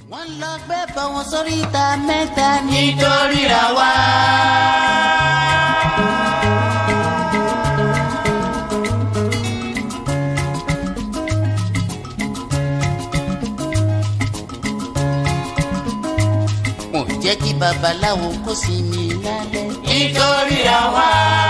wọ́n lọ gbé bọ̀ wọn sórí ìta mẹ́ta ní. nítorí ra wá. wọn ò jẹ́ kí babaláwo kó sinmi lálẹ́. nítorí ra wá.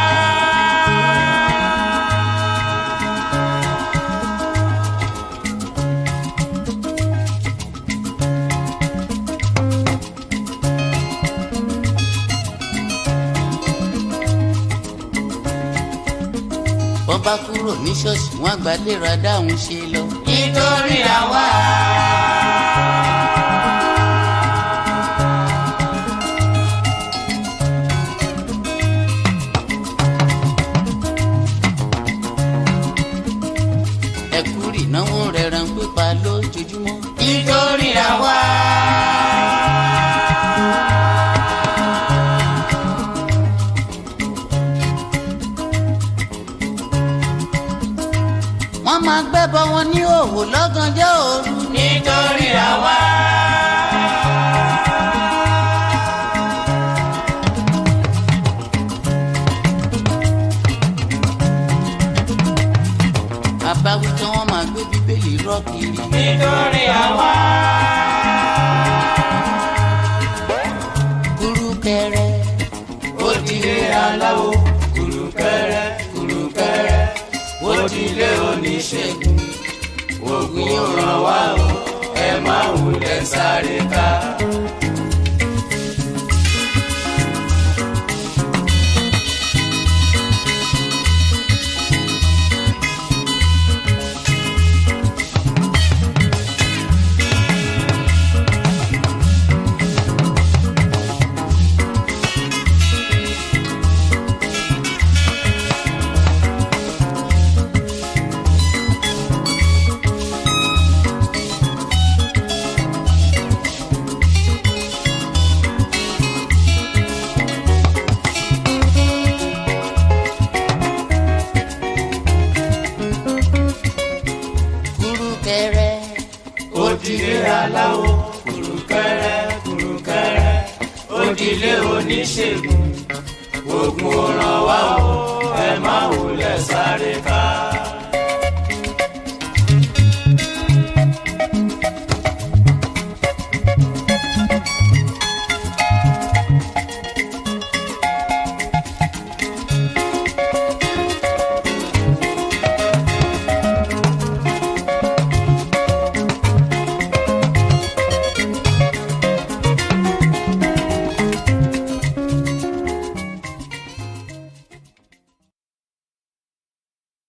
wọ́n bá kúrò ní ṣọ́ọ̀ṣì wọ́n àgbà lè ra dáhùn ṣe lọ. nítorí ra wá. ẹ̀kú ìnáwó rẹ̀ ràn pípa lójoojúmọ́. nítorí ra wá. wọ́n máa gbẹ́bọ wọn ní òwò lọ́gànjọ́ òru. nítorí ra wá. àbáwí tí wọ́n máa gbé bíbélì rọ́ kiri. nítorí ra wá. kúrúkẹrẹ ó dilé aláwo kùrùkẹrẹ kùrùkẹrẹ ó dilé oníṣègùn ògùn yóò ràn wá o ẹ má wulẹ̀ sáré ká. kúrúkẹrẹ ó dilé aláwo kùrùkẹrẹ kùrùkẹrẹ ó dilé oníṣègùn ògùn ò ràn wá o ẹ má wulẹ̀ sáré ká.